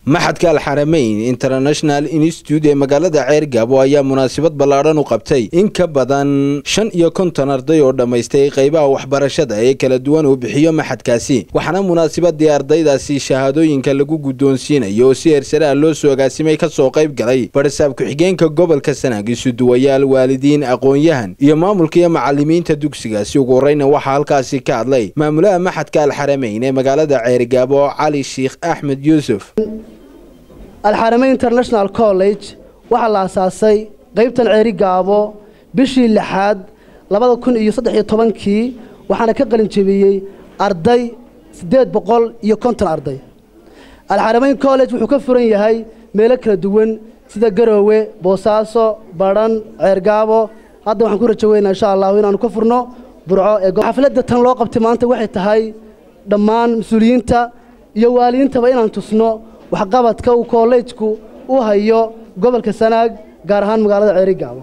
maxadka alxarameyn international institute ee magaalada ceergaabo ayaa munaasabad ballaadhan u qabtay in ka badan shan iyo konton arday oo dhammaystay qaybaha waxbarashada ee kala duwan uu bixiyo maxadkaasi waxaana munaasabadii ardaydaasi shahaadooyinka lagu guddoonsiinayo oo si heersare ah loo soo agaasimay ka soo qayb galay barasaab ku-xigeenka gobolka sanaag isuduwayaal waalidiin aqoon-yahan iyo maamulka iyo macalimiinta dugsigaasi ugu horreyna waxaa halkaasi ka hadlay maamulaha maxadka alxarameyn ee magaalada ceergaabo cali sheikh axmed yuusuf alxarameyn international college waxaa la asaasay qaybtan ceeri gaabo bishii lixaad labada kun iyo saddex iyo tobankii waxaana ka qalin jebiyey arday siddeed boqol iyo konton arday alxarameyn college wuxuu ka furan yahay meelo kala duwan sida garoowe boosaaso badhan ceergaabo hadda waxaan ku rajo weynaa insha allahu inaanu ka furno burco ee xafladda tan loo qabtay maanta waxay tahay dhammaan mas-uuliyiinta iyo waalidiintaba inaan tusno waxqabadka uu koolleejku u hayo gobolka sanaag gaar ahaan magaalada ceerigaabo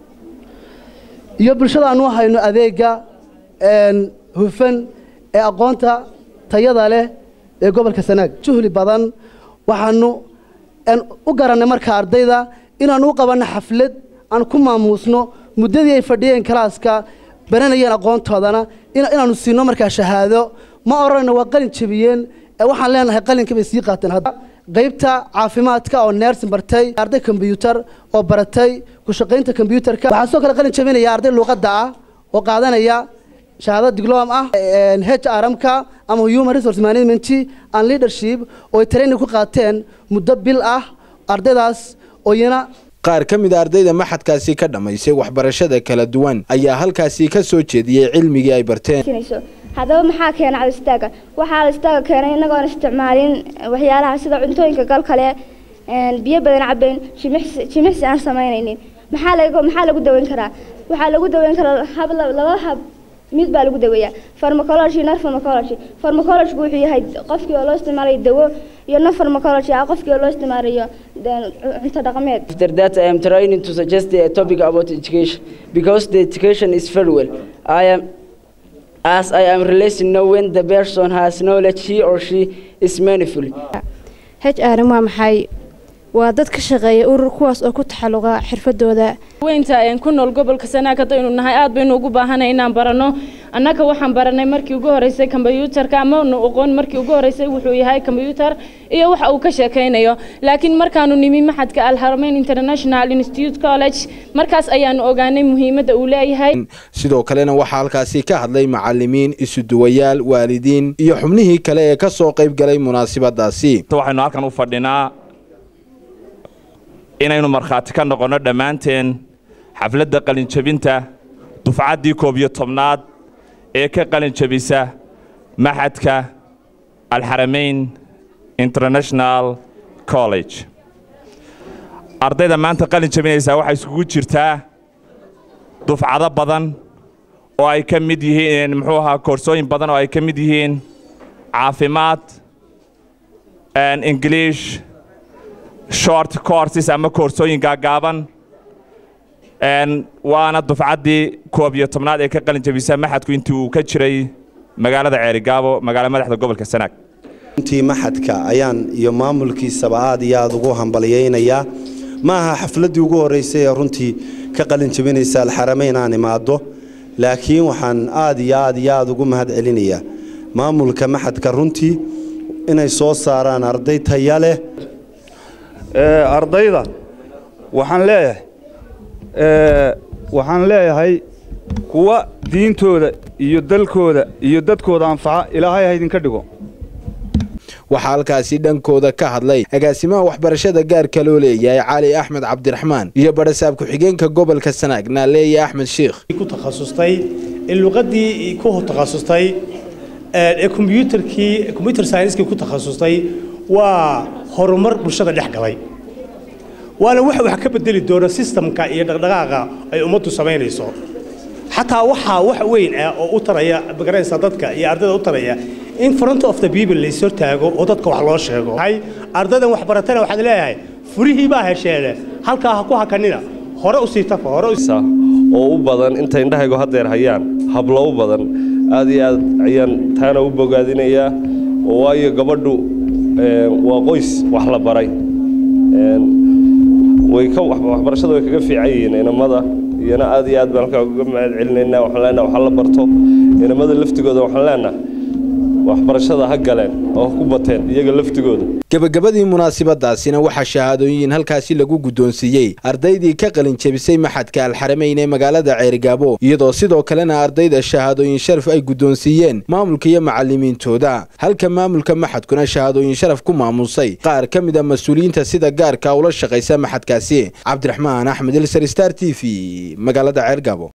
iyo bulshada aanu hayno adeegga hufan ee aqoonta tayada leh ee gobolka sanaag juhli badan waxaanu u garannay marka ardayda inaanu u qabanno xaflad aan ku maamuusno muddadii ay fadhiyeen kalaaska baranayeen aqoontoodana inaanu siino markaa shahaado ma odhanayno waa qalin jebiyeen waxaan leenahay qalinka bay sii qaateen hadda qaybta caafimaadka oo neersin bartay arday kombyuutar oo baratay ku shaqaynta kombyuutarka waxaa soo kale qalin jebinaya arday luuqadda ah oo qaadanaya shahaado diglom ah h r m-ka ama human resource management and leadership oo ay training ku qaateen muddo bil ah ardaydaas oo iyana qaar ka mid a ardayda maxadkaasi ka dhammaysay waxbarashada kala duwan ayaa halkaasi ka soo jeediyey cilmigii ay barteen haddaba maxaa keena cadistaaga waxaa cadistaaga keenay inagoon isticmaalin waxyaalaha sida cuntooyinka gal kale biyo badan cabayn jimicsi aan samaynaynin maxaa maxaa lagu daweyn karaa waxaa lagu daweyn karaa hab laba hab mid baa lagu daweeyaa farmacology non farmacology farmacologygu wuxuu yahay qofkii oo loo isticmaalayo dawo iyo non farmacology ah qofkii oo loo isticmaalayo cunto dhaqameed after that i am trying to suggest a topic about education because the education is very well i am as I am releasing now when the person has knowledge he or she is meaningful. HR waa maxay waa dad ka shaqeeya urur kuwaas oo ku taxalluqa xirfadooda weynta ayaan ku nool gobolka sanaag haddaynu nahay aad baynu ugu baahanay inaan baranno annaga waxaan baranay markii ugu horreysay kombyuutarka amanu aqoon markii ugu horreysay wuxuu yahay kombyuutar iyo waxa uu ka sheekaynayo laakiin markaanu nimi maxadka alharmeyn international institute college markaas ayaanu ogaanay muhiimadda uu leeyahay sidoo kalena waxaa halkaasi ka hadlay macalimiin isuduwayaal waalidiin iyo xubnihii kale ee ka soo qayb galay munaasabadaasi waxaynu halkan u fadhinaa inaynu markhaati ka noqonno dhammaanteen xafladda qalinjebinta dufcaddii koob iyo tobnaad ee ka qalinjebisa maxadka alxarameyn international college ardayda maanta qalin jebinaysaa waxay iskugu jirtaa dufcado badan oo ay ka mid yihiin muxuu ahaa koorsooyin badan oo ay ka mid yihiin caafimaad ingiliish short courses ama koorsooyin gaagaaban waana dufcaddii koob iyo tobnaad ee ka qalin jebisa maxadku intii uu ka jiray magaalada ceerigaabo magaala madaxda gobolka sanaag runtii maxadka ayaan iyo maamulkiisaba aad iyo aad ugu hambalyaynayaa ma aha xafladdii ugu horraysay ee runtii ka qalin jebinaysa alxarameyn aan imaado laakiin waxaan aad iyo aad iyo aad ugu mahad celinayaa maamulka maxadka runtii inay soo saaraan arday taya leh ardayda waxaan leeyahay waxaan leeyahay kuwa diintooda iyo dalkooda iyo dadkooda anfaca ilaahay ha idinka dhigo waxaa halkaasi dhankooda ka hadlay agaasimaha waxbarashada gaarka loo leeyahay cali axmed cabdiraxmaan iyo barasaab ku-xigeenka gobolka sanaag naaleeye axmed sheikh ku takhasustay luqadii ku takhasustay ee kombyuutarkii combyuter science-kii ku takhasustay waa horumar bulshada dhex galay waana waxa wax ka bedeli doona sistamka iyo dhaqdhaqaaqa ay ummaddu samaynayso xataa waxaa wax weyn ah oo u taraya magaranaysa dadka iyo ardayda u taraya in front of the people la ishor taago oo dadka wax loo sheego ardaydan wax baratana waxaad leeyahay furihii baa hesheene halkaa ha ku hakanina hore usii tafa hore oo u badan inta indhahaygu haddeer hayaan hablo u badan aad iyo aad ayaan taana u bogaadinayaa oo waayo gabadhu waa qoys wax la baray way ka waxbarashada way kaga fiican yihiin inamada iyana aad iyo aad baan halkaa uga mahad celinaynaa waxaan leenaha wax la barto inamada laftigooda waxaan leenaha waxbarashada ha galeen oo ku bateen iyaga laftigooda gebagabadii munaasabadaasina waxaa shahaadooyin halkaasi lagu guddoonsiiyey ardaydii ka qalin jebisay maxadka alxarameyn ee magaalada ceerigaabo iyadoo sidoo kalena ardayda shahaadooyin sharaf ay guddoonsiiyeen maamulka iyo macallimiintooda halka maamulka maxadkuna shahaadooyin sharaf ku maamusay qaar ka mid a mas-uuliyiinta sida gaarka ula shaqaysa maxadkaasi cabdiraxmaan axmed ilsar star t v magaalada ceergaabo